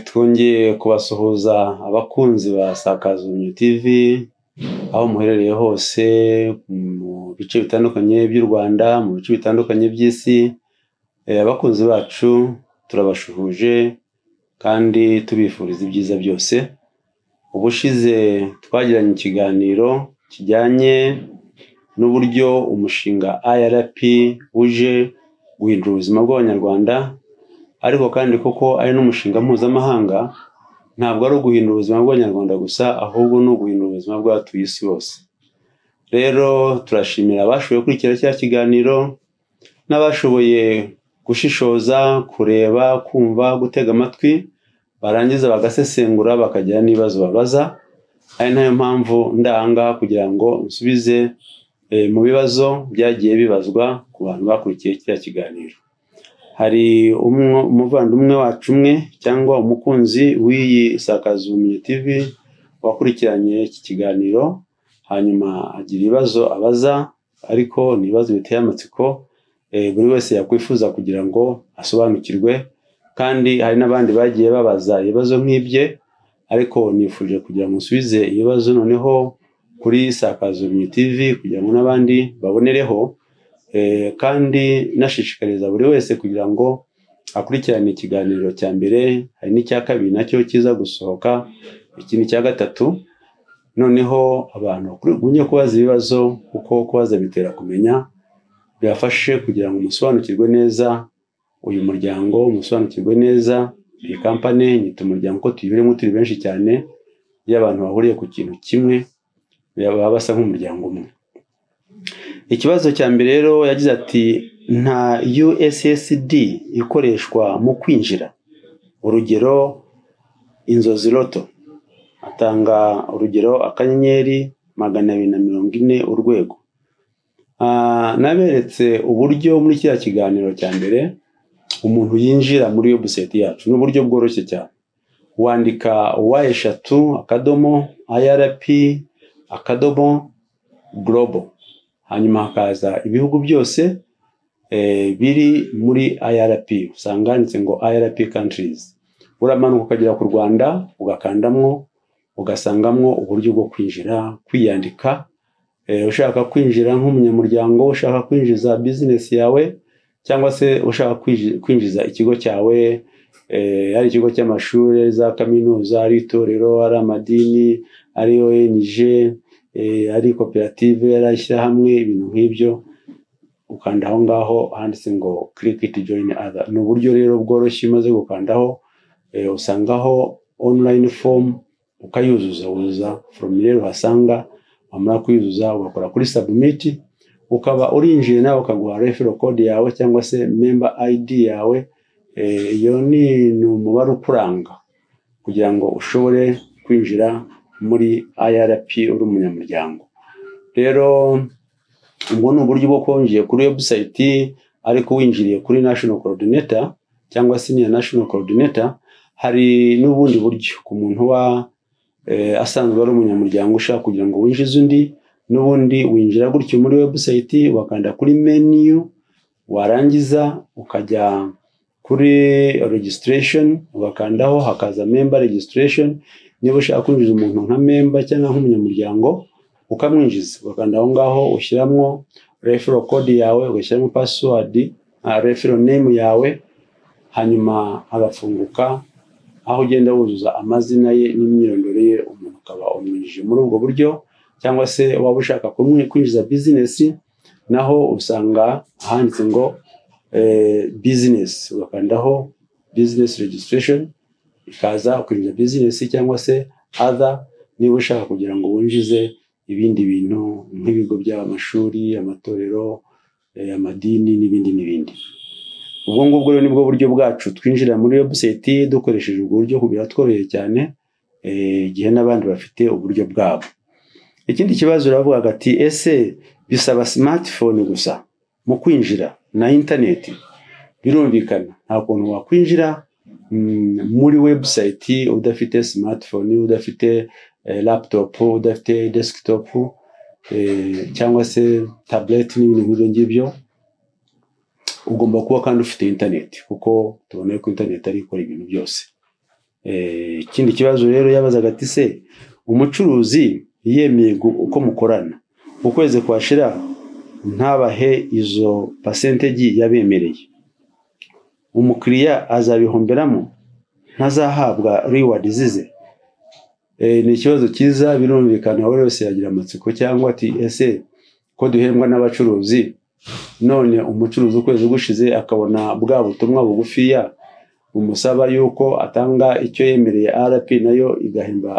twongeye kubasuhuza abakunzi ba Sakazunyu TV aho muherereye hose mu bice bitandukanye by'u Rwanda mu bice bitandukanye by'isi Eh, abakunzi bacu turabashuhuje kandi tubifuriza ibyiza byose ubushize twagiranye ikiganiro kijyanye n'uburyo umushinga IRP uje guhindura ubuzima bw'abanyarwanda ariko kandi kuko ari n'umushinga mpuzamahanga ntabwo ari uguhindura ubuzima bw'abanyarwanda gusa ahubwo ni uguhindura ubuzima bw'abatuye isi bose rero turashimira abashoboye gukurikira kiriya kiganiro n'abashoboye gushishoza kureba kumva gutega amatwi barangiza bagasesengura bakagira n'ibibazo babaza ari nayo mpamvu ndahangaha kugira ngo nsubize eh, mu bibazo byagiye bibazwa ku bantu bakurikiye kiriya kiganiro hari umwo- umuvandimwe wacu umwe cyangwa umukunzi w'iyi sakazumenyi tv wakurikiranye iki kiganiro hanyuma agira ibibazo abaza ariko ni ibibazo biteye amatsiko eh, buri wese yakwifuza kugira ngo asobanukirwe kandi hari n'abandi bagiye babaza ibibazo nk'ibye ariko nifuje kugira ngo nsubize ibibazo noneho kuri sakazumenyi tv kugira ngo n'abandi babonereho Eh, kandi nashishikariza buri wese kugira ngo akurikirane ikiganiro cya mbere hari n'icya kabiri nacyo kiza gusohoka iki ni icya gatatu noneho abantu bakunye kubaza ibibazo kuko kubaza bitera kumenya bibafashe kugira ngo musobanukirwe neza uyu muryango musobanukirwe neza iyi kampani nyita umuryango ko tuyibirimo turi benshi cyane iyo abantu bahuriye ku kintu kimwe baba basa nk'umuryango umwe ikibazo cya mbere rero yagize ati nta ussd ikoreshwa mu kwinjira urugero inzozi loto atanga urugero akanyenyeri magana abiri na mirongo ine urwego Ah, naberetse uburyo muri kiriya kiganiro cya mbere umuntu yinjira muri webusayiti yacu ni uburyo bworoshye cyane wandika wa eshatu akadomo irp akadomo global hanyuma hakaza ibihugu byose eh, biri muri IRP usanga handitse ngo IRP countries uramanuka ukagera ku Rwanda ugakandamwo ugasangamwo uburyo bwo kwinjira kwiyandika eh, ushaka kwinjira nk'umunyamuryango ushaka kwinjiza business yawe cyangwa se ushaka kwinji- kwinjiza ikigo cyawe eh, ari ikigo cy'amashuri ari za kaminuza ari itorero ari amadini ari ONG eh, ari koperative yari ishyirahamwe ibintu nk'ibyo ukanda aho ngaho handitse ngo click it join other ni uburyo rero bworoshye umaze gukandaho eh, usangaho online form ukayuzuza wuzuza foromire rero uhasanga wamara kuyuzuza ugakora kuri submit ukaba urinjiye nawe ukaguha refero code yawe cyangwa se member ID yawe eh, iyo ni ni umubare ukuranga kugira ngo ushobore kwinjira muri IRP uri umunyamuryango rero ubwo ni uburyo bwo kwinjiye kuri website ariko winjiriye kuri national coordinator cyangwa senior national coordinator hari n'ubundi buryo ku muntu wa eh, asanzwe ari umunyamuryango ushaka kugira ngo winjize undi n'ubundi winjira gutyo muri website wakanda kuri menu warangiza ukajya kuri registration ugakandaho hakaza member registration niba ushaka kwinjiza umuntu nka memba cyangwa nk'umunyamuryango ukamwinjiza ugakanda aho ngaho ushyiramo refero code yawe ugashyiramo password refero name yawe hanyuma agafunguka aho ugenda wuzuza amazina ye n'imyirondoro ye umuntu ukaba umwinjije muri ubwo buryo cyangwa se waba ushaka kumwi- kwinjiza business naho usanga ahanditse ngo eh, business ugakandaho business registration ikaza kwinjiza business cyangwa se other niba ushaka kugira ngo winjize ibindi bintu nk'ibigo by'amashuri amatorero eh, amadini n'ibindi n'ibindi ubwo ngubwo rero nibwo buryo bwacu twinjira muri website dukoresheje ubwo buryo biratworoheye cyane eh, igihe n'abandi bafite uburyo bwabo ikindi kibazo uravugaga ati ese bisaba smartphone gusa mu kwinjira na interineti birumvikana nta kuntu wakwinjira mm, muri website udafite smartphone udafite eh, laptop udafite desktop eh, cyangwa se tablet n'ibintu nk'ibyo ngibyo ugomba kuba kandi ufite internet kuko tubona ko internet ari ikora ibintu byose ikindi kibazo rero yabazaga ati se umucuruzi yemeye uko mukorana ukwezi kwashira ntabahe izo pasentegi yabemereye umukiriya azabihomberamo ntazahabwa riwadi zize ni ikibazo cyiza birumvikana buri wese yagira amatsiko cyangwa ati ese ko duhembwa n'abacuruzi none umucuruzi ukwezi gushize akabona bwa butumwa bugufiya bumusaba yuko atanga icyo yemereye rp nayo igahemba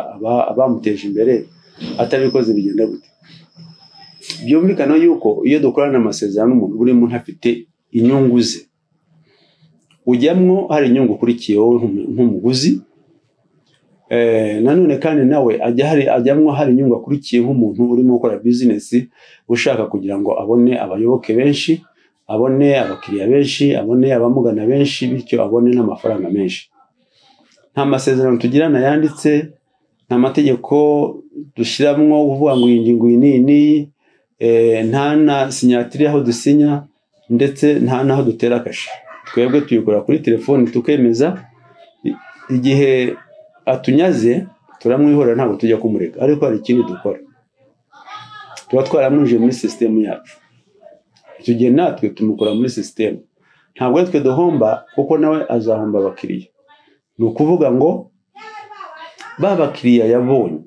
abamuteje imbere atabikoze bigenda gute byumvikana yuko iyo dukorana amasezerano n'umuntu buri muntu afite inyungu ze ujyamwo hari inyungu ukurikiyeho nk'umuguzi nanone kandi nawe ajyamwo hari inyungu akurikiye nk'umuntu urimo gukora bizinesi ushaka kugira ngo abone abayoboke benshi abone abakiriya benshi abone abamugana benshi bityo abone n'amafaranga menshi nta masezerano tugirana yanditse nta mategeko dushyiramo uvuga ngo iyi ngingo iyi n'iyi n'iyi nta na sinyatire aho dusinya ndetse nta n'aho dutera akashi twebwe tuyikora kuri telefoni tukemeza igihe atunyaze turamwihorera ntabwo tujya kumureka ariko hari ikindi dukora tuba twaramwinjiye muri sisitemu yacu icyo gihe natwe tumukora muri sisitemu ntabwo twe duhomba kuko nawe azahomba abakiriya ni ukuvuga ngo ba bakiriya yabonye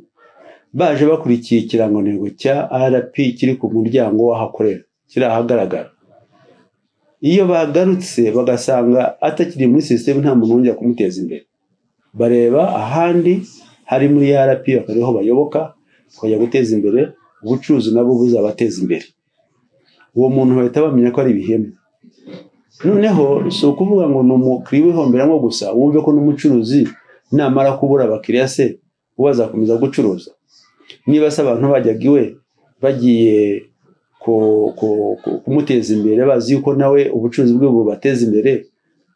baje bakurikiye ikirangantego cya rp kiri ku muryango w'aho akorera kiri ahagaragara iyo bagarutse bagasanga atakiri muri sisitemu nta muntu wongera kumuteza imbere bareba ahandi hari muri rp bakariho bayoboka bakajya guteza imbere ubucuruzi nabwo buzabateza imbere uwo muntu bahita bamenya ko ari ibihemu noneho si ukuvuga ngo ni umukiriya wihomberamo gusa wumve ko n'umucuruzi namara kubura abakiriya se uwo azakomeza gucuruza niba se abantu bajyaga iwe bagiye kumuteza imbere bazi yuko nawe ubucuruzi bwe bubateza imbere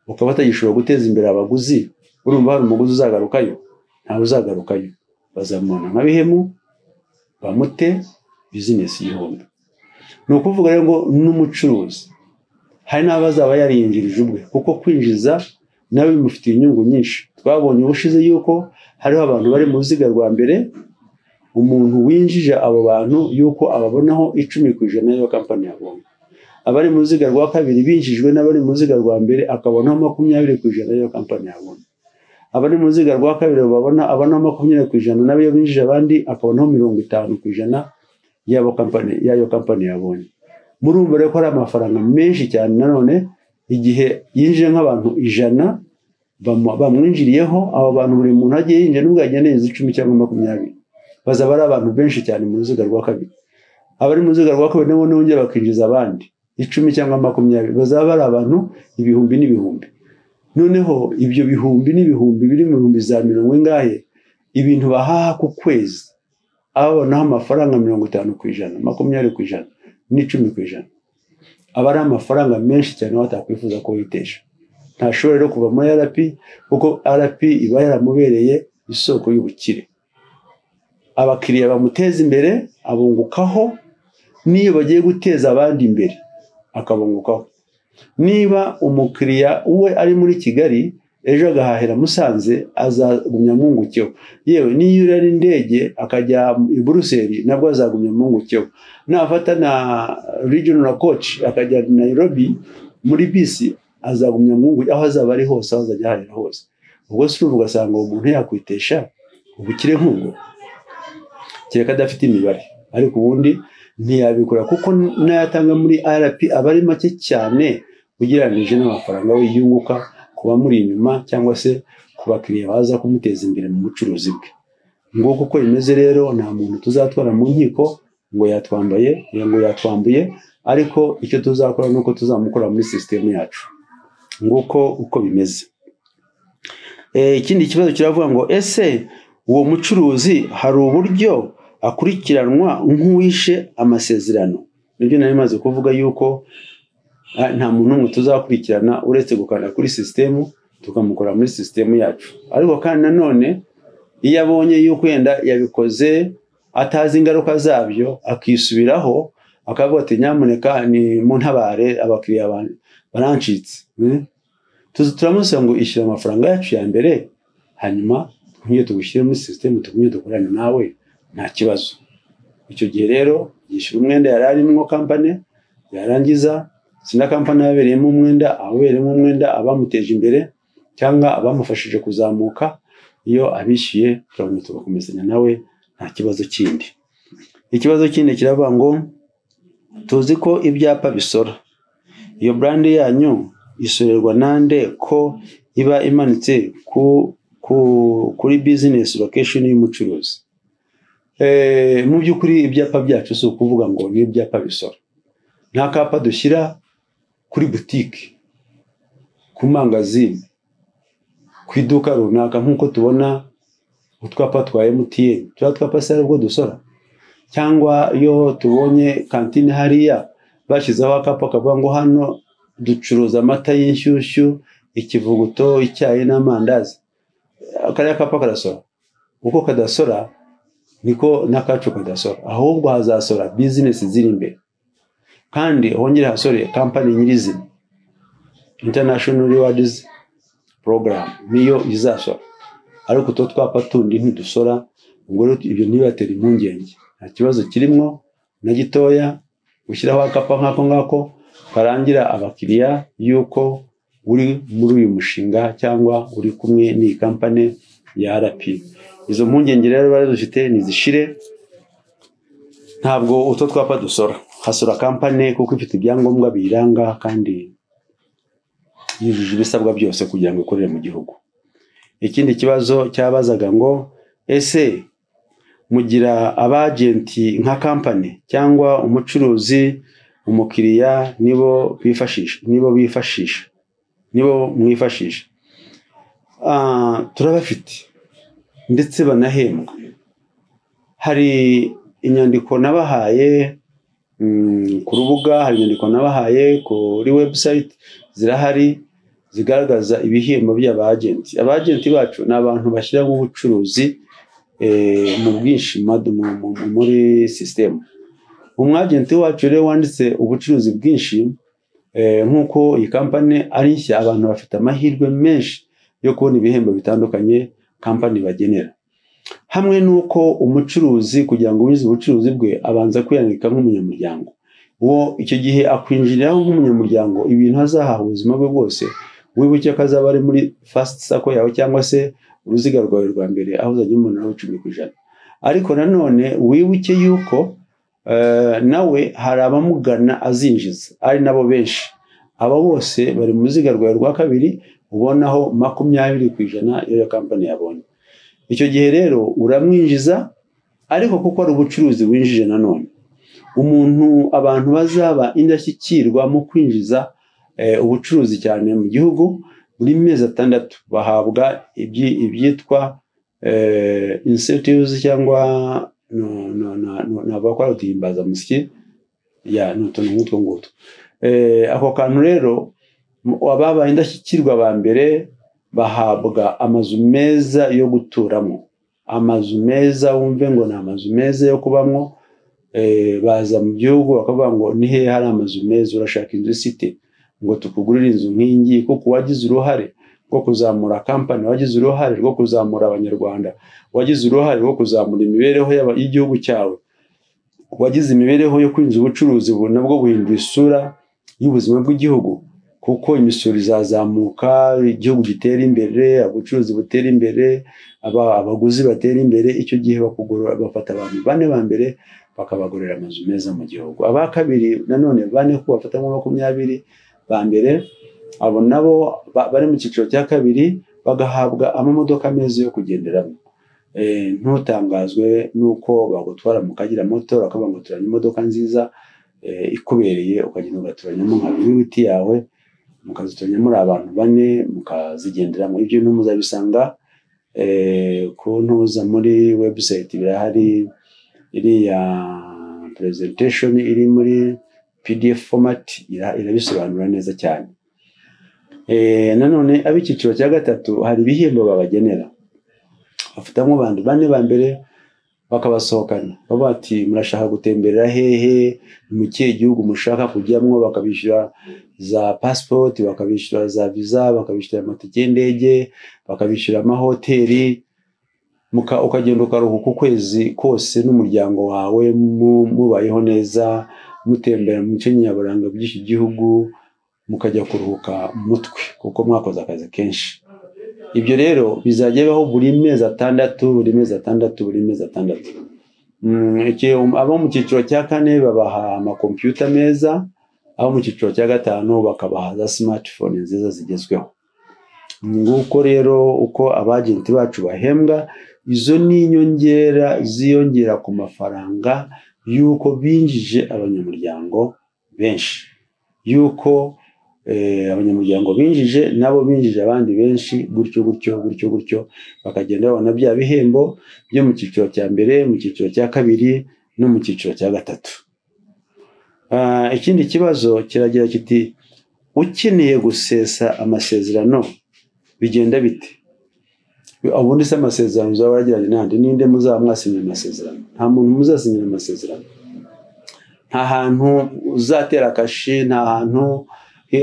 bukaba batagishobora guteza imbere abaguzi urumva hari umuguzi uzagarukayo ntawe uzagarukayo bazamubona nka bihemu bamute bizinesi y'ihombe ni ukuvuga rero ngo n'umucuruzi hari n'abazaba yarinjirije ubwe kuko kwinjiza nawe bimufitiye inyungu nyinshi twabonye ubushize yuko hariho abantu bari mu ruziga rwa mbere umuntu winjije abo bantu yuko ababonaho icumi ku ijana y'iyo kampani yabonye abari mu ruziga rwa kabiri binjijwe n'abari mu ruziga rwa mbere akabonaho makumyabiri ku ijana y'iyo kampani yabonye abari mu ruziga rwa kabiri babona abonaho makumyabiri ku ijana n'abiyo binjije abandi akabonaho mirongo itanu ku ijana y'abo kampani y'ayo kampani yabonye murumva rero ko ari amafaranga menshi cyane nanone igihe yinjije nk'abantu ijana bamwinjiriyeho abo bantu buri muntu agiye yinjira n'ubwo yageneye icumi cyangwa makumyabiri bazaba ari abantu benshi cyane mu ruziga rwa kabiri abari mu ruziga rwa kabiri nabo nongera bakinjiza abandi icumi cyangwa makumyabiri bazaba ari abantu ibihumbi n'ibihumbi noneho ibyo bihumbi n'ibihumbi biri mu bihumbi za mirongo ingahe ibintu bahaha ku kwezi abonaho amafaranga mirongo itanu ku ijana makumyabiri ku ijana n'icumi ku ijana aba ari amafaranga menshi cyane watakwifuza ko witesha ntashobora rero kuva muri rp kuko rp iba yaramubereye isoko y'ubukire abakiriya bamuteza imbere abungukaho n'iyo bagiye guteza abandi imbere akabungukaho niba umukiriya we ari muri kigali ejo agahahira musanze azagumya mwungukeho yewe n'iyo ari indege akajya i buruseli nabwo azagumya mwungukeho nafata na regional coach akajya nairobi muri bisi azagumya mwunguke aho azaba ari hose aho azajya ahahira hose ubwo si ugasanga uwo muntu yakwitesha ubukire nk'ubwo kereka adafite imibare ariko ubundi ntiyabikora kuko n'ayatanga muri rp aba ari make cyane ugereranyije n'amafaranga we yunguka ku bamuri inyuma cyangwa se ku bakiriya baza kumuteza imbere mu bucuruzi bwe nguko uko bimeze rero nta muntu tuzatwara mu nkiko ngo yatwambaye ngo yatwambuye ariko icyo tuzakora ni uko tuzamukora muri sisitemu yacu nguko uko bimeze ikindi kibazo kiravuga ngo ese uwo mucuruzi hari uburyo akurikiranwa nk'uwishe amasezerano nibyo nari maze kuvuga yuko nta muntu n'umwe tuzakurikirana uretse gukanda kuri sisitemu tukamukora muri sisitemu yacu ariko kandi nanone iyo abonye yuko wenda yabikoze atazi ingaruka zabyo akisubiraho akavuga ati nyamuneka ni mu ntabare abakiriya barancitse turamusaba ngo ishyura amafaranga yacu ya mbere hanyuma tugumye tugushyire muri sisiteme tugumye dukorane nawe nta kibazo icyo gihe rero yishyura umwenda yari arimo kampani yarangiza sina kampani yabereyemo umwenda ababereyemo umwenda abamuteje imbere cyangwa abamufashije kuzamuka iyo abishyuye turabona tugakomezanya nawe nta kibazo kindi ikibazo kindi kiravuga ngo tuzi ko ibyapa bisora iyo burandi yanyu isorerwa nande ko iba imanitse ku ku kuri bizinesi lokesheni y'umucuruzi mu by'ukuri ibyapa byacu si ukuvuga ngo ni ibyapa bisora nta kapa dushyira kuri butike ku mangazini ku iduka runaka nk'uko tubona utwapa twa emutiyeni turiya twapa se aribwo dusora cyangwa iyo tubonye kantine hariya bashyizeho akapa kavuga ngo hano ducuruza amata y'inshyushyu ikivuguto icyayi n'amandazi kariya kapa karasora uko kadasora niko n'akacu kadasora ahubwo hazasora bizinesi ziri imbere kandi hongere hasore kampani nyirizina international rewards program niyo izasora ariko utwo twapa tundi ntidusora ubwo rero ibyo ntibibatera impungenge nta kibazo kirimo na gitoya gushyiraho akapa nk'ako ngako karangira abakiriya y'uko uri muri uyu mushinga cyangwa uri kumwe n'iyi kampani ya arapi izo mpungenge rero bari dufite nizishire ntabwo utwo twapa dusora hasora kampani kuko ifite ibyangombwa biyiranga kandi yujuje ibisabwa byose kugira ngo ikorere mu gihugu ikindi kibazo cyabazaga ngo ese mugira abajenti nka kampani cyangwa umucuruzi umukiriya nibo bifashisha nibo bifashisha nibo mwifashisha turabafite ndetse banahembwa hari inyandiko nabahaye ku rubuga hari inyandiko nabahaye kuri webusayiti zirahari zigaragaza ibihembo by'abajenti abajenti bacu ni abantu bashyiramo ubucuruzi mu bwinshi muri sisitemu umwajenti wacu rero wanditse ubucuruzi bwinshi nk'uko iyi kampani ari nshya abantu bafite amahirwe menshi yo kubona ibihembo bitandukanye kampani bagenera hamwe n'uko umucuruzi kugira ngo ubize ubucuruzi bwe abanza kwiyandika nk'umunyamuryango uwo icyo gihe akwinjiriraho nk'umunyamuryango ibintu azahaha ubuzima bwe bwose wibuke ko azaba ari muri fasiti sako yawe cyangwa se uruziga rwawe rwa mbere aho uzajya umunara w'icumi ku ijana ariko nanone wibuke yuko nawe hari abamugana azinjiza ari nabo benshi aba bose bari mu ruziga rwawe rwa kabiri ubonaho makumyabiri ku ijana iyo kampani yabonye icyo gihe rero uramwinjiza ariko kuko ari ubucuruzi winjije nanone umuntu abantu bazaba indashyikirwa mu kwinjiza ubucuruzi cyane mu gihugu buri mezi atandatu bahabwa ibyitwa insetivuzi cyangwa ntabwo bakora uduhimbazamusyi ni utuntu nk'utwo ngutwo ako kantu rero ababaye indashyikirwa ba mbere bahabwa amazu meza yo guturamo amazu meza wumve ngo ni amazu meza yo kubamo baza mu gihugu bakavuga ngo ni hehe hari amazu meza urashaka inzu isite ngo tukugurire inzu nk'ingi kuko uwagize uruhare rwo kuzamura kampani wagize uruhare rwo kuzamura abanyarwanda wagize uruhare rwo kuzamura imibereho y'igihugu cyawe wagize imibereho yo kwinjiza ubucuruzi ubu nabwo buhindura isura y'ubuzima bw'igihugu kuko imisoro izazamuka igihugu gitera imbere ubucuruzi butera imbere abaguzi batera imbere icyo gihe bakugorora bafata abantu bane ba mbere bakabagurira amazu meza mu gihugu aba kabiri nanone bane ko bafata nka makumyabiri ba mbere abo nabo bari mu cyiciro cya kabiri bagahabwa amamodoka meza yo kugenderamo ntutangazwe n'uko bagutwara mu kagira moto bakavuga ngo turanye imodoka nziza ikubereye ukagenda ugaturanyamo nka viyuti yawe mukazituranya muri abantu bane mukazigenderamo ibyo bintu muzabisanga ku ntuza muri webusayiti birahari iriya presentation iri muri pdf format irabisobanura neza cyane nanone ab'icyiciro cya gatatu hari ibihembo babagenera bafitamo abantu bane ba mbere bakabasohokana bavuga ati murashaka gutemberera hehe ni mu kihe gihugu mushaka kujyamo bakabishyura za pasipoti bakabishyura za viza bakabishyura amatike y'indege bakabishyura amahoteli muka- ukagenda ukaruhuka ukwezi kose n'umuryango wawe mu- mubayeho neza mutembera mu bice nyaburanga by'iki gihugu mukajya kuruhuka mu mutwe kuko mwakoze akazi kenshi ibyo rero bizajya bibaho buri mezi atandatu buri mezi atandatu buri mezi atandatu Mm, iki- abo mu cyiciro cya kane babaha amakompiyuta meza abo mu cyiciro cya gatanu bakabaha za simatifone nziza zigezweho nguko rero uko abajenti bacu bahembwa izo ni inyongera ziyongera ku mafaranga y'uko binjije abanyamuryango benshi y'uko eh, abanyamuryango binjije nabo binjije abandi benshi gutyo gutyo gutyo gutyo bakagenda babona bya bihembo byo mu cyiciro cya mbere mu cyiciro cya kabiri no mu cyiciro cya gatatu Ah, ikindi kibazo kiragira kiti ukeneye gusesa amasezerano bigenda bite ubundi se amasezerano uzaba waragiranye n'ahandi ninde muzaba mwasinyira amasezerano nta muntu muzasinyira amasezerano nta hantu uzatera akashi nta hantu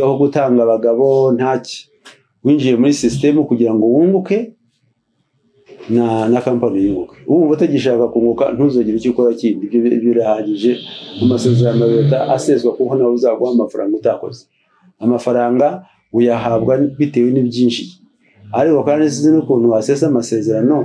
ho gutanga abagabo ntaki winjiye muri sisitemu kugira ngo wunguke na na kampani yunguke wumva utagishaka kunguka ntuzogire icyo ukora kindi ibyo ibyo birahagije amasezerano ya leta aseswa kuko nawe uzaguha amafaranga utakoze amafaranga uyahabwa bitewe n'ibyinjiye ariko kandi sinzi n'ukuntu wasesa amasezerano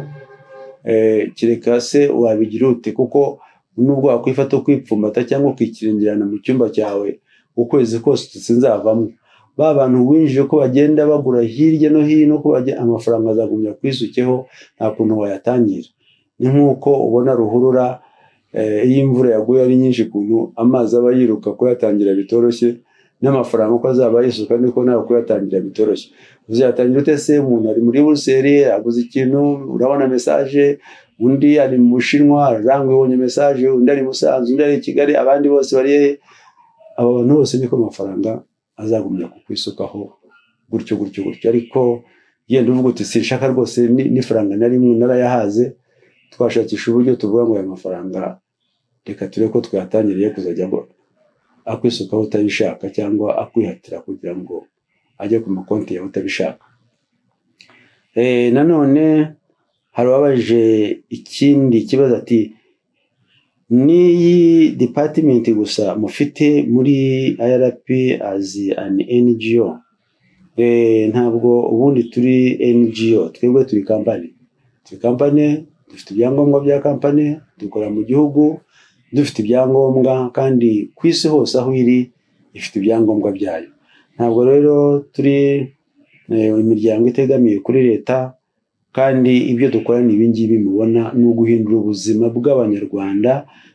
eh, kereka se wabigira ute kuko nubwo wakwifata ukwipfumbata cyangwa ukikirengerana mu cyumba cyawe ukwezi kose sinzavamo ba bantu winjije ko bagenda bagura hirya no hino ko bajya amafaranga azagumya kwisukeho nta kuntu wayatangira ni nk'uko ubona ruhurura eh, iyo imvura yaguye ari nyinshi ukuntu amazi aba yiruka kuyatangira bitoroshye n'amafaranga uko azaba yisuka niko nawe kuyatangira bitoroshye uzayatangira ute se umuntu ari muri buruseli aguze ikintu urabona mesaje undi ari mu bushinwa araranguye ubonye mesaje undi ari i musanze undi ari i kigali abandi bose bari hehe abo bantu bose niko amafaranga azagumya kukwisukaho gutyo gutyo gutyo ariko yenda uvuga uti sinshaka rwose ni- n'ifaranga na rimwe narayahaze twashakisha uburyo tuvuga ngo aya mafaranga reka turebe ko twayatangiriye kuzajya agwa- akwisukaho utabishaka cyangwa akwihatira kugira ngo ajye ku makonti yawe utabishaka Eh, nanone hari uwabajije ikindi kibazo ati n'iyi department gusa mufite muri irp as an ngo Eh, ntabwo ubundi turi ngo twebwe turi kampani turi kampani dufite ibyangombwa bya kampani dukora mu gihugu dufite ibyangombwa kandi ku isi hose aho iri ifite ibyangombwa byayo ntabwo rero turi eh, imiryango itegamiye kuri leta kandi ibyo dukora ni ibingibi mubona ni uguhindura ubuzima bw'abanyarwanda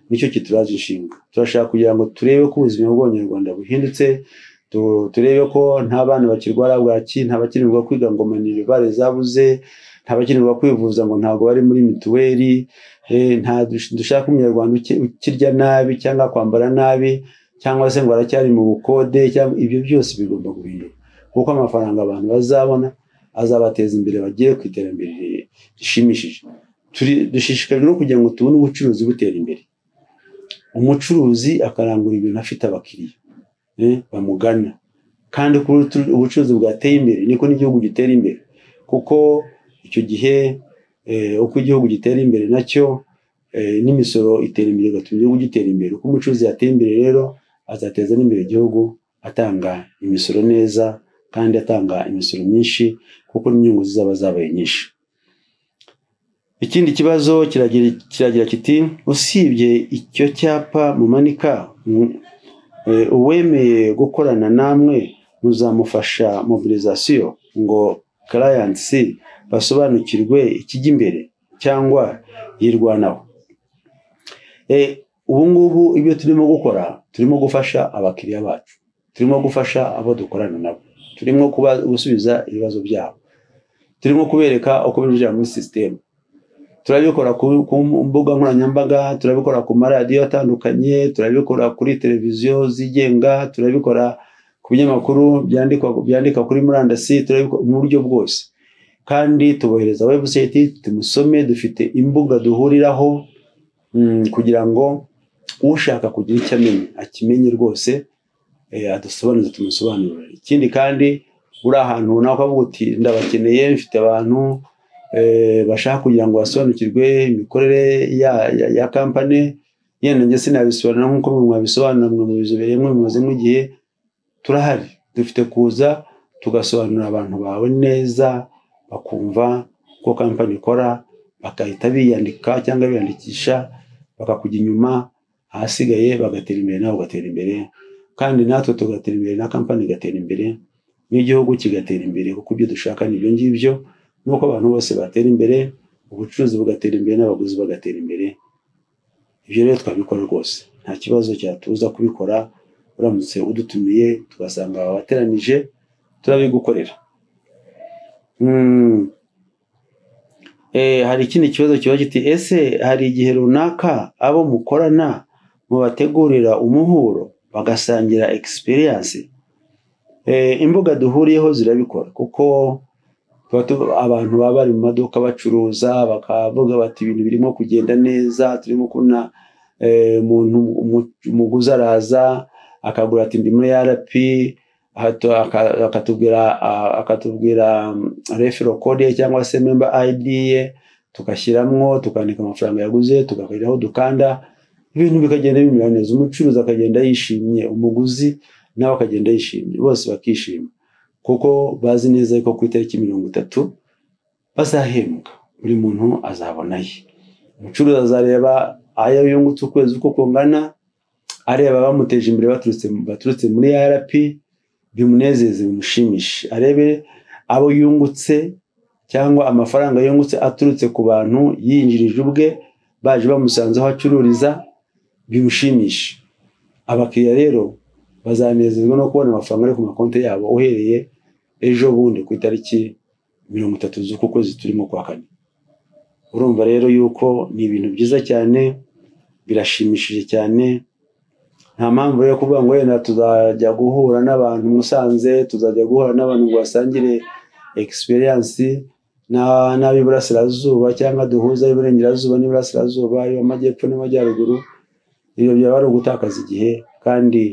nicyo kituraje inshinga turashaka kugira ngo turebe ko ubuzima bw'abanyarwanda buhindutse tu- turebe ko nta bana bakirwara bwaki nta bakenerwa kwiga ngo minerivare zabuze nta bakenerwa kwivuza ngo ntabwo bari muri mituweli eh, nta dush- dushaka umunyarwanda uki- ukirya nabi cyangwa kwambara nabi cyangwa se ngo aracyari mu bukode cyangwa ibyo byose bigomba guhinduka kuko amafaranga abantu bazabona azabateza imbere bagere ku iterambere rishimishije Turi- dushishikajwe no kugira ngo tubone ubucuruzi butera imbere umucuruzi akarangura ibintu afite abakiriya eh, bamugana kandi uko ubutu- ubucuruzi bwateye imbere niko n'igihugu gitera imbere kuko icyo gihe eh, uko igihugu gitera imbere nacyo eh, n'imisoro itera imbere igatuma igihugu gitera imbere uko umucuruzi yateye imbere rero azateza n'imbere igihugu atanga imisoro neza kandi atanga imisoro myinshi kuko n'inyungu zizaba zabaye nyinshi ikindi kibazo kiragira kiragira kiti usibye icyo cyapa mumanika mm, eh, uwemeye gukorana namwe muzamufasha mobilizasiyo ngo karayansi basobanukirwe ikijya imbere cyangwa yirwanaho Eh, ubu ngubu ibyo turimo gukora turimo gufasha abakiriya bacu turimo gufasha abo dukorana nabo turimo kuba- gusubiza ibibazo byabo turimo kubereka uko binjira muri sisitemu turabikora ku ku mbuga nkoranyambaga turabikora ku maradiyo atandukanye turabikora kuri televiziyo zigenga turabikora ku binyamakuru byandikwa byandika kuri murandasi turabikora mu buryo bwose kandi tubohereza webusayiti tumusome dufite imbuga duhuriraho kugira ngo ushaka kugira icyo amenya akimenye rwose adusobanuze tumusobanurire ikindi kandi uri ahantu runaka ukavuga uti ndabakeneye mfite abantu bashaka kugira ngo basobanukirwe imikorere ya kampani yenda njye sinabisobanura nk'uko mwabisobanura mwe mubizobereye mwe mumaze nk'igihe turahari dufite kuza tugasobanurira abantu bawe neza bakumva uko kampani ikora bagahita biyandika cyangwa biyandikisha bakakujya inyuma ahasigaye bagatera imbere nawe ugatera imbere kandi natwe tugatera imbere na kampani igatera imbere n'igihugu kigatera imbere kuko ibyo dushaka ni ibyo ngibyo nuko abantu bose batera imbere ubucuruzi bugatera imbere n'abaguzi bagatera imbere ibyo rero twabikora rwose nta kibazo cyatuza kubikora uramutse udutumiye tugasanga wabateranije turabigukorera hari ikindi kibazo kiba giti ese hari igihe runaka abo mukorana mubategurira umuhuro bagasangira egisipiriyanse imbuga duhuriyeho zirabikora kuko abantu baba bari mu maduka bacuruza bakavuga bati ibintu birimo kugenda neza turimo kubona umuntu umuguzi araza akagura ati ndi muri rp akatubwira akatubwira refero kode ye cyangwa se memba ayidi ye tugashyiramo tukandika amafaranga yaguze tugakoreraho dukanda ibintu bikagenda bimera neza umucuruzi akagenda yishimye umuguzi nawe akagenda yishimye bose bakishima kuko bazi neza ko ku itariki mirongo itatu bazahembwa buri muntu azabona ye umucuruzi azareba ayo yungutse ukwezi uko kungana areba bamuteje imbere baturutse muri rp bimunezeze bimushimishe arebe abo yungutse cyangwa amafaranga yungutse aturutse ku bantu yinjirije ubwe baje bamusanze aho acururiza bimushimishe abakiriya rero bazanezezwa no kubona amafaranga ari ku makonti yabo uhereye ejo bundi ku itariki mirongo itatu z'uku kwezi turimo kwa kane urumva rero yuko ni ibintu byiza cyane birashimishije cyane nta mpamvu yo kuvuga ngo wenda tuzajya guhura n'abantu musanze tuzajya guhura n'abantu ngo basangire egisipiriyansi n'ab'iburasirazuba cyangwa duhuze ab'iburengerazuba n'iburasirazuba amajyepfo n'amajyaruguru ibyo byaba ari ugutakaza igihe kandi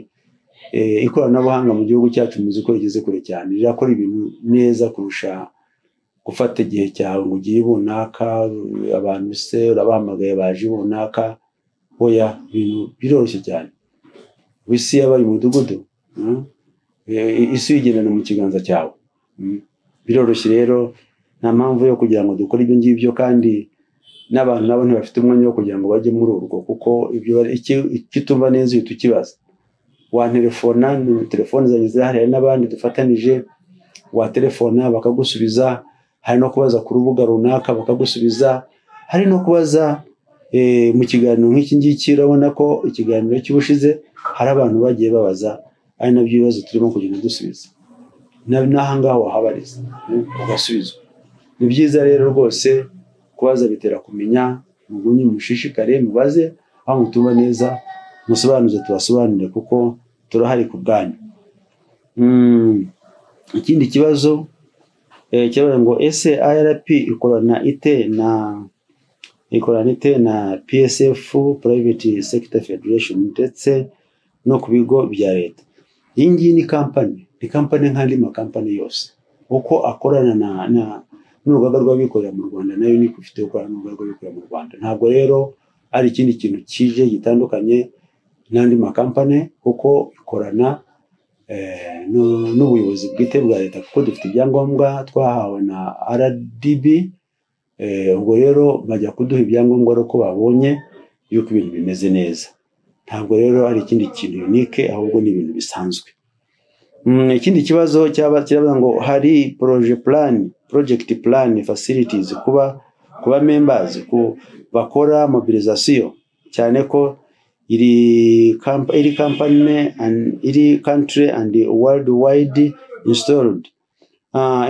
ikoranabuhanga mu gihugu cyacu muzi ko rigeze kure cyane rirakora ibintu neza kurusha gufata igihe cyawe ngo ugiye runaka abantu se urabahamagaye baje runaka oya ibintu biroroshye cyane isi yabaye umudugudu isi uyigendana mu kiganza cyawe biroroshye rero nta mpamvu yo kugira ngo dukore ibyo ngibyo kandi n'abantu nabo ntibafite umwanya wo kugira ngo bajye muri urwo kuko icyo utumva neza uhita ukibaza wanterefona telefone zanjye zirahari hari n'abandi dufatanije waterefona bakagusubiza hari no kubaza ku rubuga runaka bakagusubiza hari no kubaza mu kiganiro nk'iki ngiki urabona ko ikiganiro cy'ubushize hari abantu bagiye babaza ari nabyo ibibazo turimo kugenda dusubiza n'aha ngaha wahabariza ugasubizwa ni byiza rero rwose kubaza bitera kumenya mugumye mushishikare mubaze aho mutumva neza musobanuze tubasobanurire kuko turahari ku bwanyu ikindi kibazo kibazo ngo ese irp ikorana ite na ikorana ite na psf private sector federation ndetse no ku bigo bya leta iyi ngiyi ni kampani ni kampani nk'andi makampani yose uko akorana na n'urugaga rw'abikorera mu rwanda nayo ni ifite gukorana n'urugaga rw'abikorera mu rwanda ntabwo rero ari ikindi kintu kije gitandukanye n'andi makampani kuko ikorana n'ubuyobozi bwite bwa leta kuko dufite ibyangombwa twahawe na rdb ubwo rero bajya kuduha ibyangombwa ari uko babonye yuko ibintu bimeze neza ntabwo rero ari ikindi kintu unike ahubwo ni ibintu bisanzwe ikindi kibazo cyaba kiravuga ngo hari poroje purani porojegiti purani fasiritizi kuba kuba membazi ku bakora mobilizasiyo cyane ko iri iri kampani iri kantire andi worudi wayidi insitorudi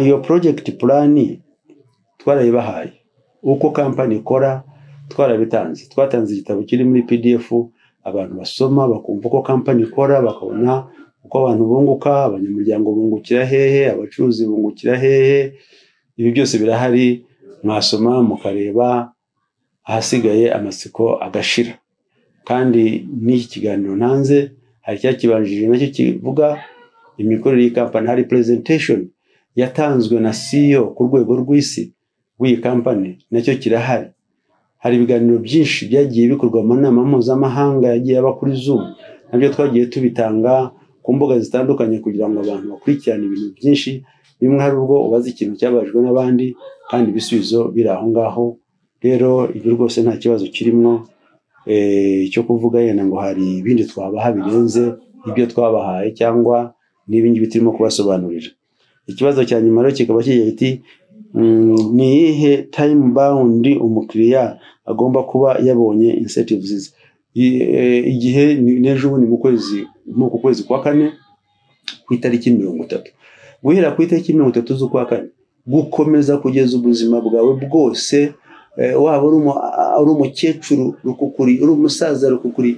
iyo porojegiti purani twarayibahaye uko kampani ikora twarabitanze twatanze igitabo kiri muri pdf abantu basoma bakumva uko kampani ikora bakabona uko abantu bunguka abanyamuryango bungukira hehe abacuruzi bungukira hehe ibi byose birahari mwasoma mukareba ahasigaye amatsiko agashira kandi n'iki kiganiro ntanze hari cyakibanjirije nacyo kivuga imikorere y'iyi kampani hari presentation yatanzwe na CEO ku rwego rw'isi w'iyi kampani nacyo kirahari hari ibiganiro byinshi byagiye bikorwa mu nama mpuzamahanga yagiye aba kuri zoom nabyo twagiye tubitanga ku mbuga zitandukanye kugira ngo abantu bakurikirane ibintu byinshi bimwe hari ubwo ubaza ikintu cyabajwe n'abandi kandi ibisubizo biri aho ngaho rero ibyo rwose nta kibazo kirimo cyo kuvuga yenda ngo hari ibindi twabaha birenze ibyo twabahaye cyangwa n'ibindi turimo kubasobanurira ikibazo cya nyuma rero kikaba kigira iti ni iyihe tayimu bawundi umukiriya agomba kuba yabonye insetivizi igihe n'ejo bundi mu kwezi muri uku kwezi kwa kane ku itariki mirongo itatu guhera ku itariki mirongo itatu z'ukwa kane gukomeza kugeza ubuzima bwawe bwose waba ari umukecuru rukukuri uri umusaza rukukuri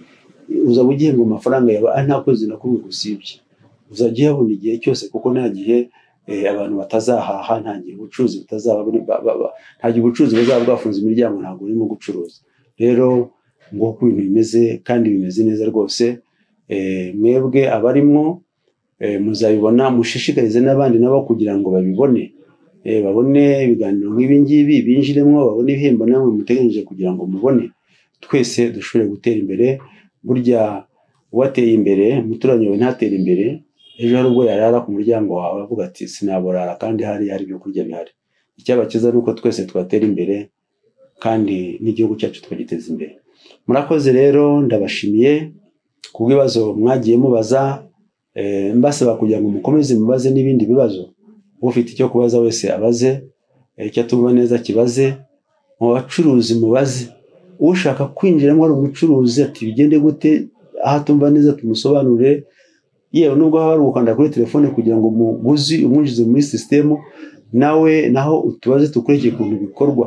uzaba ugiye ngo amafaranga yawe nta kwezi na kumwe gusibye uzajya uyabona igihe cyose kuko nta gihe abantu batazahaha nta gihe ubucuruzi butazaba nta gihe ubucuruzi buzaba bwafunze imiryango ntabwo urimo gucuruza rero nguko ibintu bimeze kandi bimeze neza rwose mwebwe abarimwo muzabibona mushishikarize n'abandi nabo kugira ngo babibone babone ibiganiro nk'ibi ngibi binjiremo babone ibihembo namwe muteganyije kugira ngo mubone twese dushobore gutera imbere burya uwateye imbere umuturanyi wawe ntatera imbere ejo hari ubwo yarara ku muryango wawe avuga ati sinaburara kandi hari hari ibyo kurya bihari icyabakiza ni uko twese twatera imbere kandi n'igihugu cyacu tukagiteza imbere murakoze rero ndabashimiye ku bw'ibibazo mwagiye mubaza mbasaba kugira ngo mukomeze mubaze n'ibindi bibazo ufite icyo kubaza wese abaze icyo atumva neza kibaze mu bacuruzi mubaze ushaka kwinjiramo ari umucuruzi ati bigende gute aho atumva neza tumusobanurire yewe nubwo haba hari gukanda kuri telefone kugira ngo umuguzi umwinjize muri sisitemu nawe naho utubaze tukurikire ukuntu bikorwa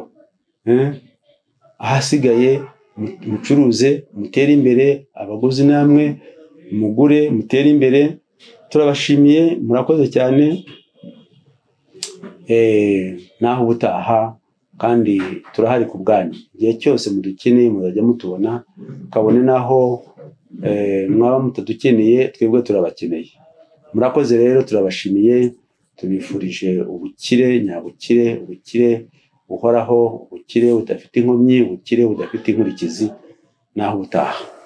ahasigaye mucuruze mutere imbere abaguzi namwe mugure mutere imbere turabashimiye murakoze cyane naho ubutaha kandi turahari ku bwanyu igihe cyose mudukeneye muzajya mutubona kabone naho mwaba mutadukeneye twebwe turabakeneye murakoze rero turabashimiye tubifurije ubukire nyabukire ubukire buhoraho ubukire budafite inkomyi ubukire budafite inkurikizi naho ubutaha